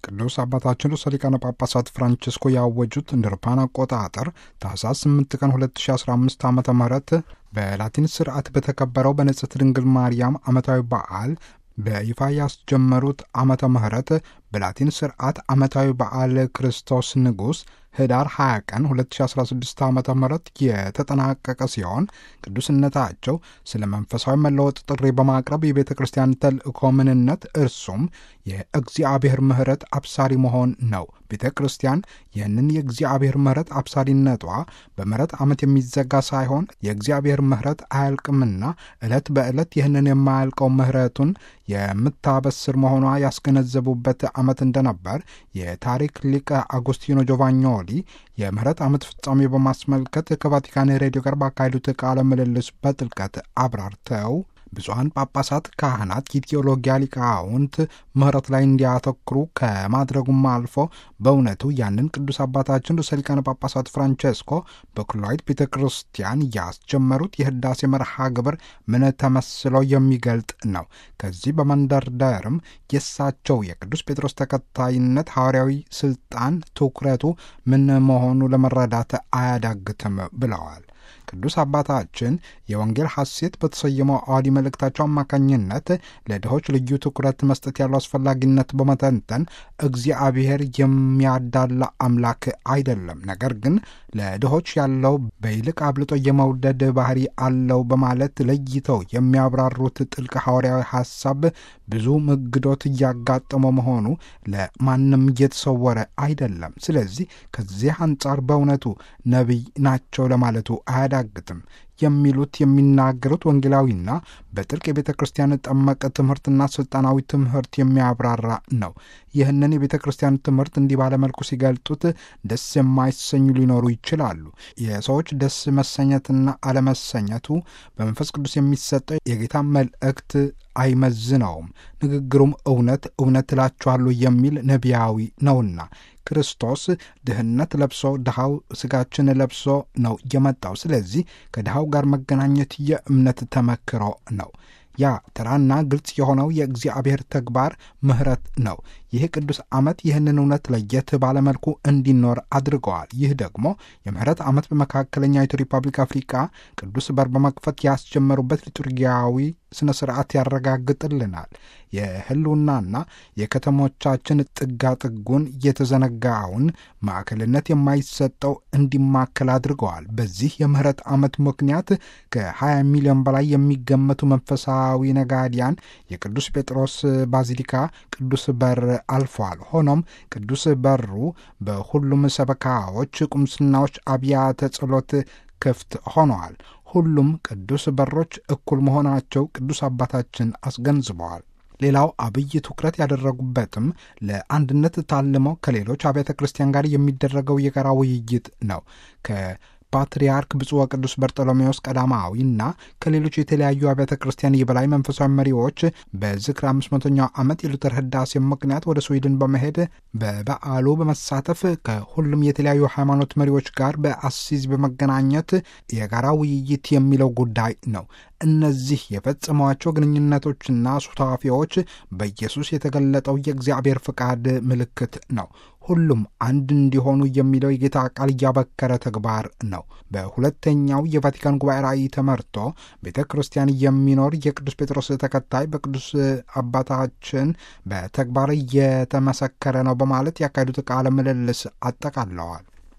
ቅዱስ አባታችን ርዕሰ ሊቃነ ጳጳሳት ፍራንቺስኮ ያወጁት እንደ አውሮፓውያን አቆጣጠር ታህሳስ 8 ቀን 2015 ዓ ም በላቲን ስርዓት በተከበረው በንጽሕት ድንግል ማርያም ዓመታዊ በዓል በይፋ ያስጀመሩት ዓመተ ምሕረት በላቲን ስርዓት ዓመታዊ በዓል ክርስቶስ ንጉሥ ህዳር 20 ቀን 2016 ዓ ም የተጠናቀቀ ሲሆን ቅዱስነታቸው ስለ መንፈሳዊ መለወጥ ጥሪ በማቅረብ የቤተ ክርስቲያን ተልእኮ ምንነት እርሱም የእግዚአብሔር ምሕረት አብሳሪ መሆን ነው። ቤተ ክርስቲያን ይህንን የእግዚአብሔር ምሕረት አብሳሪነቷ በምሕረት ዓመት የሚዘጋ ሳይሆን የእግዚአብሔር ምሕረት አያልቅምና ዕለት በዕለት ይህንን የማያልቀው ምሕረቱን የምታበስር መሆኗ ያስገነዘቡበት ዓመት እንደነበር የታሪክ ሊቀ አጉስቲኖ ጆቫኞሊ የምህረት ዓመት ፍጻሜ በማስመልከት ከቫቲካን ሬዲዮ ጋር ባካሄዱት ቃለ ምልልስ በጥልቀት አብራርተው ብፁዓን ጳጳሳት፣ ካህናት፣ የቴዎሎጊያ ሊቃውንት ምህረት ላይ እንዲያተኩሩ ከማድረጉም አልፎ በእውነቱ ያንን ቅዱስ አባታችን ርዕሰ ሊቃነ ጳጳሳት ፍራንቼስኮ በኩላዊት ቤተ ክርስቲያን ያስጀመሩት የህዳሴ መርሃ ግብር ምን ተመስሎ የሚገልጥ ነው። ከዚህ በመንደርደርም የእሳቸው የቅዱስ ጴጥሮስ ተከታይነት ሐዋርያዊ ስልጣን ትኩረቱ ምን መሆኑ ለመረዳት አያዳግትም ብለዋል። ቅዱስ አባታችን የወንጌል ሐሴት በተሰየመው አዋዲ መልእክታቸው አማካኝነት ለድሆች ልዩ ትኩረት መስጠት ያለው አስፈላጊነት በመተንተን እግዚአብሔር የሚያዳላ አምላክ አይደለም፣ ነገር ግን ለድሆች ያለው በይልቅ አብልጦ የመውደድ ባህሪ አለው በማለት ለይተው የሚያብራሩት ጥልቅ ሐዋርያዊ ሐሳብ ብዙ ምግዶት እያጋጠመው መሆኑ ለማንም እየተሰወረ አይደለም። ስለዚህ ከዚህ አንጻር በእውነቱ ነቢይ ናቸው ለማለቱ አያዳግትም የሚሉት የሚናገሩት ወንጌላዊና በጥልቅ የቤተ ክርስቲያን ጠመቀ ትምህርትና ስልጣናዊ ትምህርት የሚያብራራ ነው። ይህንን የቤተ ክርስቲያን ትምህርት እንዲህ ባለመልኩ ሲገልጡት ደስ የማይሰኙ ሊኖሩ ይችላሉ። የሰዎች ደስ መሰኘትና አለመሰኘቱ በመንፈስ ቅዱስ የሚሰጠው የጌታ መልእክት አይመዝነውም። ንግግሩም እውነት እውነት እላችኋለሁ የሚል ነቢያዊ ነውና ክርስቶስ ድህነት ለብሶ ድሃው ስጋችን ለብሶ ነው የመጣው። ስለዚህ ከድሃው ጋር መገናኘት የእምነት ተመክሮ ነው። ያ ተራና ግልጽ የሆነው የእግዚአብሔር ተግባር ምሕረት ነው። ይህ ቅዱስ ዓመት ይህንን እውነት ለየት ባለመልኩ እንዲኖር አድርገዋል። ይህ ደግሞ የምሕረት ዓመት በመካከለኛዊቱ ሪፐብሊክ አፍሪካ ቅዱስ በር በመክፈት ያስጀመሩበት ሊቱርጊያዊ ስነ ስርዓት ያረጋግጥልናል። የህልውናና የከተሞቻችን ጥጋጥጉን የተዘነጋውን ማዕከልነት የማይሰጠው እንዲማከል አድርገዋል። በዚህ የምሕረት ዓመት ምክንያት ከ20 ሚሊዮን በላይ የሚገመቱ መንፈሳዊ ነጋዲያን የቅዱስ ጴጥሮስ ባዚሊካ ቅዱስ በር አልፈዋል። ሆኖም ቅዱስ በሩ በሁሉም ሰበካዎች፣ ቁምስናዎች፣ አብያተ ጸሎት ክፍት ሆነዋል። ሁሉም ቅዱስ በሮች እኩል መሆናቸው ቅዱስ አባታችን አስገንዝበዋል። ሌላው አብይ ትኩረት ያደረጉበትም ለአንድነት ታልመው ከሌሎች አብያተ ክርስቲያን ጋር የሚደረገው የጋራ ውይይት ነው። ፓትርያርክ ብፁዕ ወቅዱስ በርጠሎሜዎስ ቀዳማዊ እና ከሌሎች የተለያዩ አብያተ ክርስቲያን የበላይ መንፈሳዊ መሪዎች በዝክር አምስት መቶኛው ዓመት የሉተር ህዳሴ ምክንያት ወደ ስዊድን በመሄድ በበዓሉ በመሳተፍ ከሁሉም የተለያዩ ሃይማኖት መሪዎች ጋር በአሲዝ በመገናኘት የጋራ ውይይት የሚለው ጉዳይ ነው። እነዚህ የፈጸሟቸው ግንኙነቶችና ሱታፊዎች በኢየሱስ የተገለጠው የእግዚአብሔር ፍቃድ ምልክት ነው። ሁሉም አንድ እንዲሆኑ የሚለው የጌታ ቃል እያበከረ ተግባር ነው። በሁለተኛው የቫቲካን ጉባኤ ራእይ ተመርቶ ቤተ ክርስቲያን የሚኖር የቅዱስ ጴጥሮስ ተከታይ በቅዱስ አባታችን በተግባር እየተመሰከረ ነው በማለት ያካሄዱት ቃለ ምልልስ አጠቃለዋል።